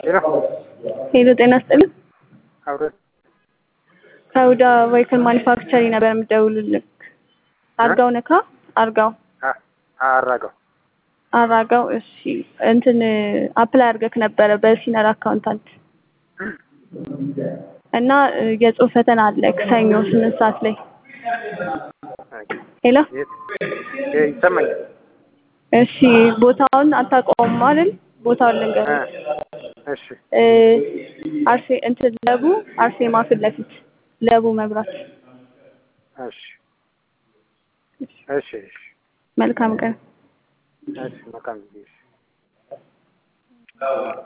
ሄሎ ሄሎ ጤና ይስጥልኝ። አብረን ከውዳ ቬሂክል ማኒፋክቸሪ ነበር የምደውልልክ። አርጋው ነካ አርጋው አ- አራጋው አራጋው። እሺ እንትን አፕላይ አድርገክ ነበረ በሲነር አካውንታንት እና የጽሁፍ ፈተና አለክ ሰኞ ስምንት ሰዓት ላይ። ሄሎ የት የ- ይሰማኛል። እሺ ቦታውን አታውቀውም አይደል? ቦታውን ልንገርህ። እ፣ እሺ እ፣ አርሴ እንትን ለቡ አርሴማ ፊት ለፊት ለቡ መብራት። እሺ እሺ እሺ መልካም ቀን። እሺ መልካም ጊዜ እሺ